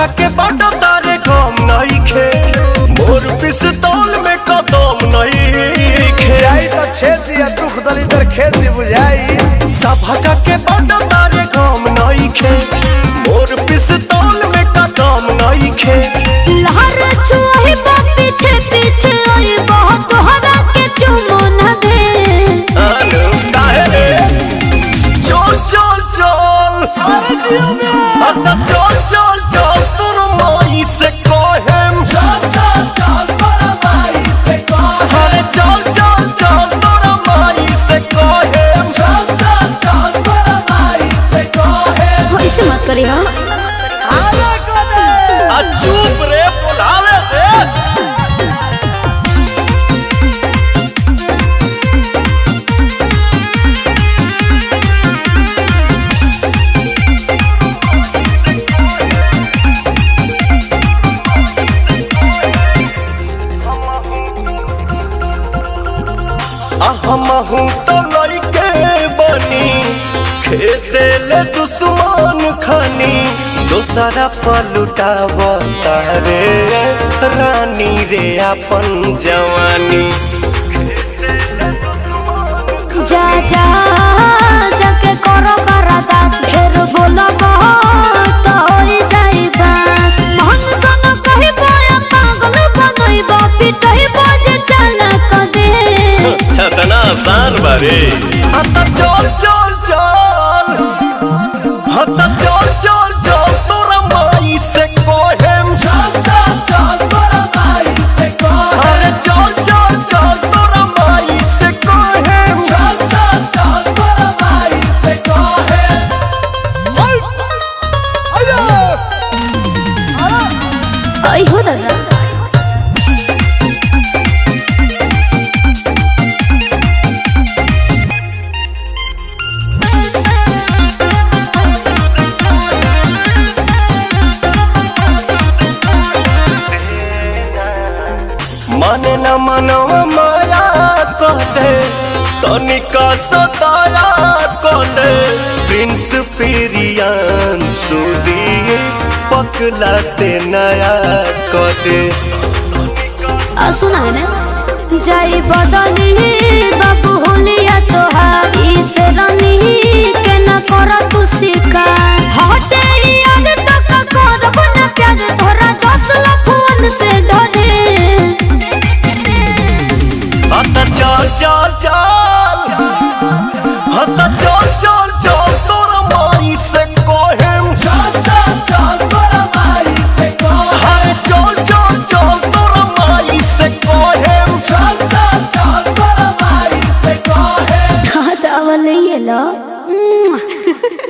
के बाटो तारे कम नहीं खे मोर पिस्तौल में कदम नहीं खे जाई तो छेद दिया दुख दलिदर खेत दी बुझाई सभा के बाटो तारे कम नहीं खे मोर पिस्तौल में कदम नहीं खे लहर चुही बा पीछे पीछे आई बहुत तोहरा के चुमो न दे अनु काहे रे चल चल चल अरे जियो में अच्छा चल चल चल तोर माई से कहेम चल चल चल तोर माई से कहेम अरे चल चल चल तोर माई से कहेम चल चल चल तोर माई से कहेम ऐसे मत करी हो अरे कोने आ चुप रे बुलावे रे हमहू तो लड़के बनी खेते ले दुश्मन खानी दोसरा पलुटाव तारे रानी रे अपन जवानी जा जा जाके करो बरादास फिर बोलो तो होई जाई बस मन सन कही बोया पागल बनई बा पिटई बजे चला क दे इतना आसान बारे हता चल चल चल हता चल चल चल तोरा माई से कोहेम चल चल चल तोरा माई से कोहेम अरे चल चल चल तोरा माई से कोहेम चल चल चल तोरा माई से कोहेम आई हो दादा माने न मनवा माया कहते तनिका सताया कहते प्रिंस पेरियान सुदी पकलाते नया कहते आ सुना है ना जाई बदली बाबू होलिया तोहार ई से रनी के न कर तू शिकार हटे याद तक करब न प्यार तोरा जसला फोन से डरे हता चल चल चल हता चल चल चल तोरा माई से कोहेम चल चल चल तोरा माई से कोहेम अरे चल चल चल तोरा माई से कोहेम चल चल चल तोरा माई से कोहेम हाँ तो अवल ये लो